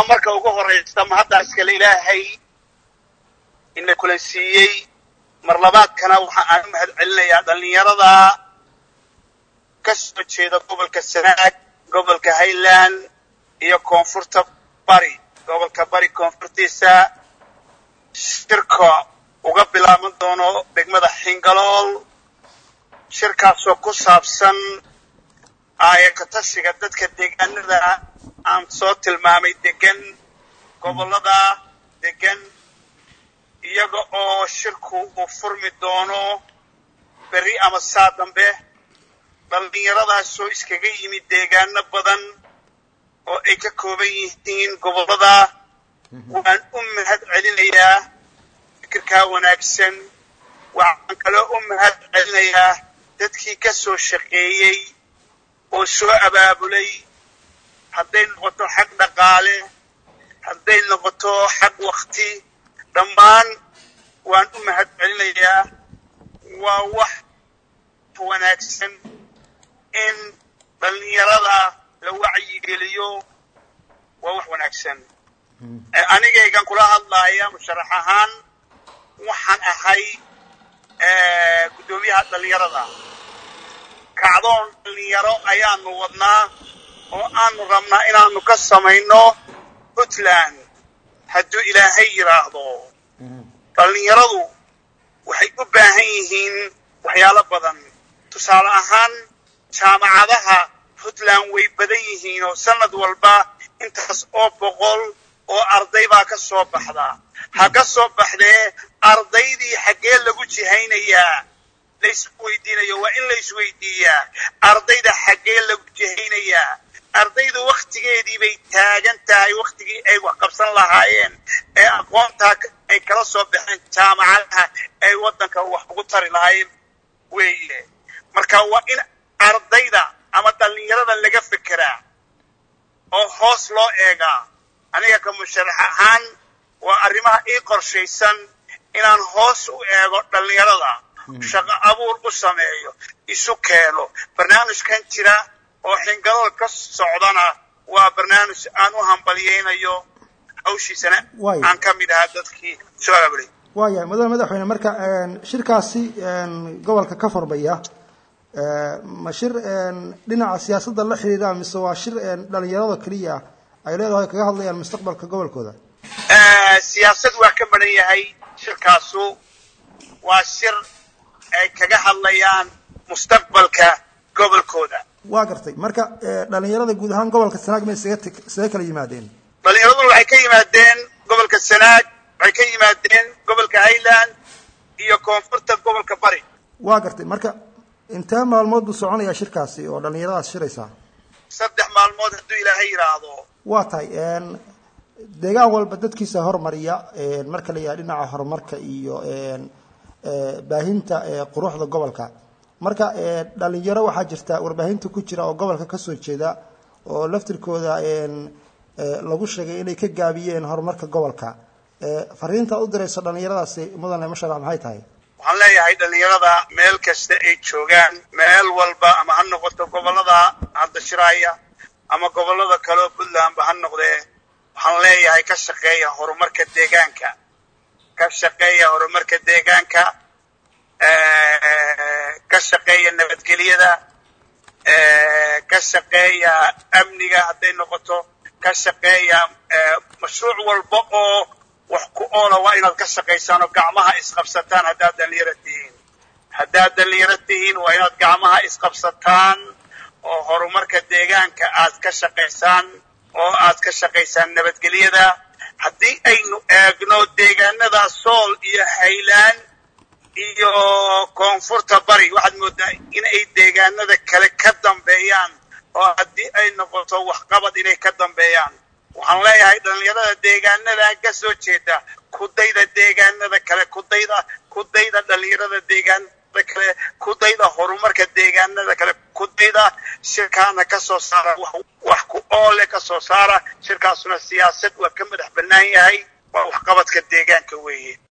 marka ugu horaysta mahaddaa iskale ilaahay ina kulansiiyey mar labaadkana waxa aan u mahad celinayaa dhallinyarada ka soo jeeda gobolka sanaag gobolka highland iyo koonfurta bari gobolka bari koonfurtiisa shirka uga bilaaban doono degmada xingalool shirkaasoo ku saabsan aayakatashiga dadka deegaanada aan soo tilmaamay degan gobollada degan iyaga oo shirku uu furmi doono berri ama saa dambe dhallinyaradaasoo iskaga yimid deegaano badan oo ay ka kooban yihiin gobollada waan u mahad celinayaa fikirkaa wanaagsan waxaan kaloo u mahad celinayaa dadkii ka soo shaqeeyey oo soo abaabulay hadday noqoto xag dhaqaale hadday noqoto xag wakti dhammaan waan u mahad celinayaa waa wax wanaagsan in dhallinyarada la wacyigeliyo waa wax wanaagsan anigaygan kula hadlaaya musharax ahaan waxaan ahay guddoomiyaha dhallinyarada kacdoon dhallinyaro ayaanu wadnaa oo aanu rabnaa inaanu ka samayno puntland hadduu ilaahay yidhaahdo dhallinyaradu waxay u baahan yihiin waxyaalo badan tusaale ahaan jaamacadaha puntland way badan yihiin oo sanad walba intaas oo boqol oo arday baa ka soo baxda ha ka soo baxdee ardaydii xaggee lagu jihaynayaa laysku weydiinayo waa in la isweydiiyaa ardayda xaggee lagu jihaynayaa ardaydu wakhtigeedii bay taagan tahay wakhtigii ay wax qabsan lahaayeen ee aqoontaa ay kala soo baxeen jaamacadaha ay waddanka wax ugu tari lahaayeen weeye marka waa in ardayda ama dhallinyarada laga fekeraa oo hoos loo eegaa aniga ka musharax ahaan waa arrimaha ii qorshaysan inaan hoos u eego dhallinyarada shaqo abuur u sameeyo isu keeno barnaamijkan jira oo xingalool ka socdana waa barnaamij aan u hambalyaynayo hawshiisana aan ka mid ahaa dadkii soo aabulay waayahay mudane madaxweyne marka shirkaasi gobolka ka furmaya ma shir dhinaca siyaasadda la xidhiidha mise waa shir dhalinyarada keliya ay leedahay kaga hadlayaan mustaqbalka gobolkooda siyaasad waa ka badan yahay shirkaasu waa shir ay kaga hadlayaan mustaqbalka gobolkooda waa gartay marka dhalinyarada guud ahaan gobolka sanaag may isaga kala yimaadeen dhallinyaraduna waxay ka yimaadeen gobolka sanaag waxay ka yimaadeen gobolka highland iyo koonfurta gobolka bari waa gartay marka intee maalmood buu soconayaa shirkaasi oo dhallinyaradaas shiraysaa saddex maalmood hadduu ilaahay yidhaahdo waa tahay deegaan walba dadkiisa hormariya marka la yidhaha dhinaca horumarka iyo baahinta quruxda gobolka marka dhalinyaro waxaa jirta warbaahinta ku jira oo gobolka kasoo jeeda oo laftirkooda lagu sheegay inay ka gaabiyeen horumarka gobolka fariinta u dirayso dhalinyaradaasi mudane masharac maxay tahay waxaan leeyahay dhallinyarada meel kasta ay joogaan meel walba ama ha noqoto gobollada hadda shiraaya ama gobollada kaleoo puntlandba ha noqdee waxaan leeyahay ka shaqeeya horumarka deegaanka ka shaqeeya horumarka deegaanka ka shaqeeya nabadgelyada ka shaqeeya amniga hadday noqoto ka shaqeeya mashruuc walba oo wax ku oola waa inaad ka shaqaysaan oo gacmaha isqabsataan haddaad dhallinyaro tihiin haddaad dhallinyaro tihiin waa inaad gacmaha isqabsataan oo horumarka deegaanka aad ka shaqaysaan oo aad ka shaqaysaan nabadgelyada haddii aynu eegno deegaanada sool iyo haylaan iyo koonfurta bari waxaad moodaa in ay deegaanada kale ka dambeeyaan oo haddii ay noqoto waxqabad inay ka dambeeyaan waxaan leeyahay dhallinyarada deegaanada ka soo jeeda kudayda deegaanada kale kudayda kudayda dhallinyarada deegaanada kale kudayda horumarka deegaanada kale kudayda shirkaana ka soo saara wax ku oole ka soo saara shirkaasuna siyaasad waa ka madax bannaan yahay waa waxqabadka deegaanka weeye